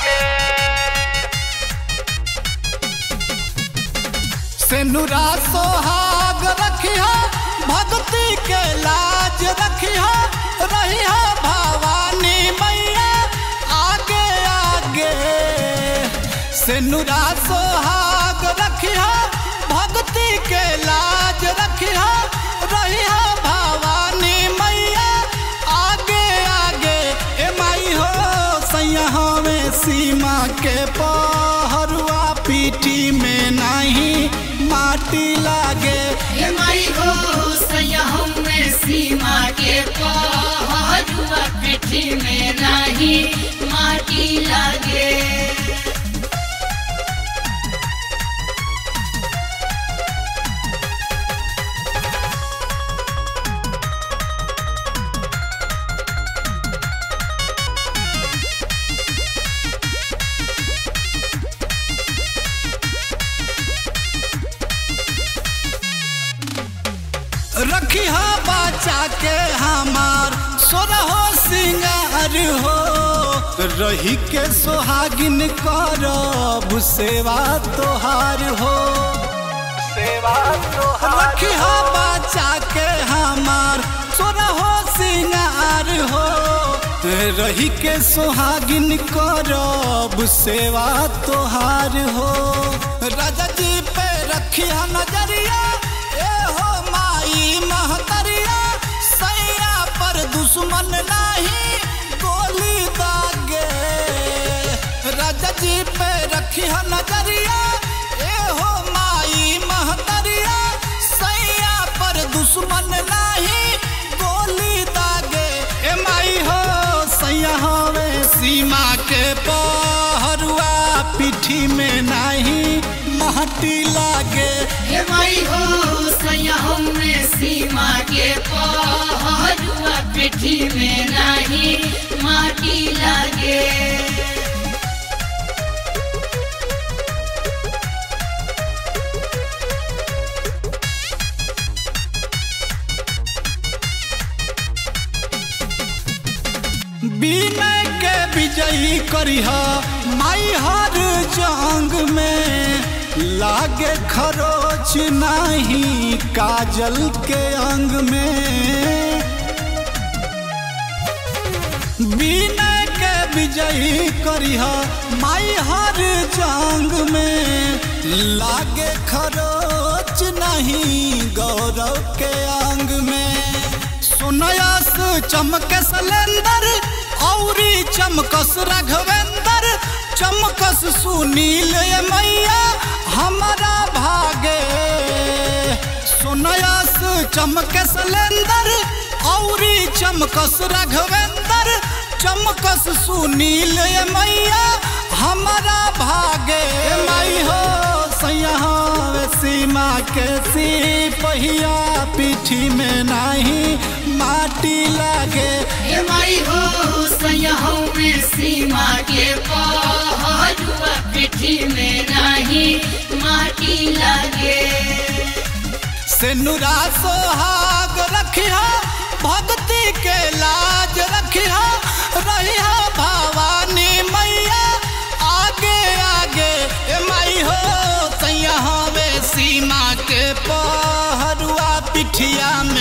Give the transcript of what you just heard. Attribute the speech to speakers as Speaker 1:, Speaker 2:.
Speaker 1: सेनुरा सोहाग रखिया भक्ति के लाज रखिया रहिया भवानी मैया आगे आगे सेनुरा सोहाग रखिया भक्ति के लाज रखिया रहिया भवानी मैया आगे आगे ए माई हो सैया हमें सीमा के पहरुआ पीठी में नहीं माटी लागे
Speaker 2: हे माई हो सैया हमें सीमा के पहरुआ पीठी में नाही माटी लागे
Speaker 1: रखिया बचा के हमार सोरहो सिंगार हो रही के सोहागिन करब सेवा तोहार हो सेवा रखिया बचा के हमार सोरहो सिंगार हो रही के सोहागिन करब सेवा तोहार हो राजा जी पे रखिया नजरिया ए हो माई महतरिया सैया पर दुश्मन नहीं गोली दागे राजा जी पे रखिया नजरिया ए हो माई महतरिया सैया पर दुश्मन नहीं गोली दागे ए माई हो सैया हवे सीमा के पहरुआ पीठी में नहीं माटी लागे
Speaker 2: हे माई हो सैया हमें सीमा के पहरुआ पीठी में नाही माटी लागे
Speaker 1: विनय के विजयी करिह माई हर जंग में लागे खरोच नहीं काजल के अंग में विनय के विजयी करिह माई हर जंग में लागे खरोच नहीं गौरव के अंग में सुनयस चमके सलेंदर औरी चमकस रघवेंदर चमकस सुनील ये मैया हमारा भागे सुनयस चमके सलेंदर औरी चमकस रघवेंदर चमकस सुनील ये मैया हमारा भागे माई हो सैया हवे सीमा के सिपहिया पीठी में नहीं माटी लागे
Speaker 2: हे माई हो सैया हमें सीमा के पहरुआ पीठी में नाही माटी लागे
Speaker 1: सेनुरा सोहाग रखिया भक्ति के लाज रखिया रहिया भवानी मैया आगे आगे ए माई हो सैया हवे सीमा के पहरुआ पिठिया में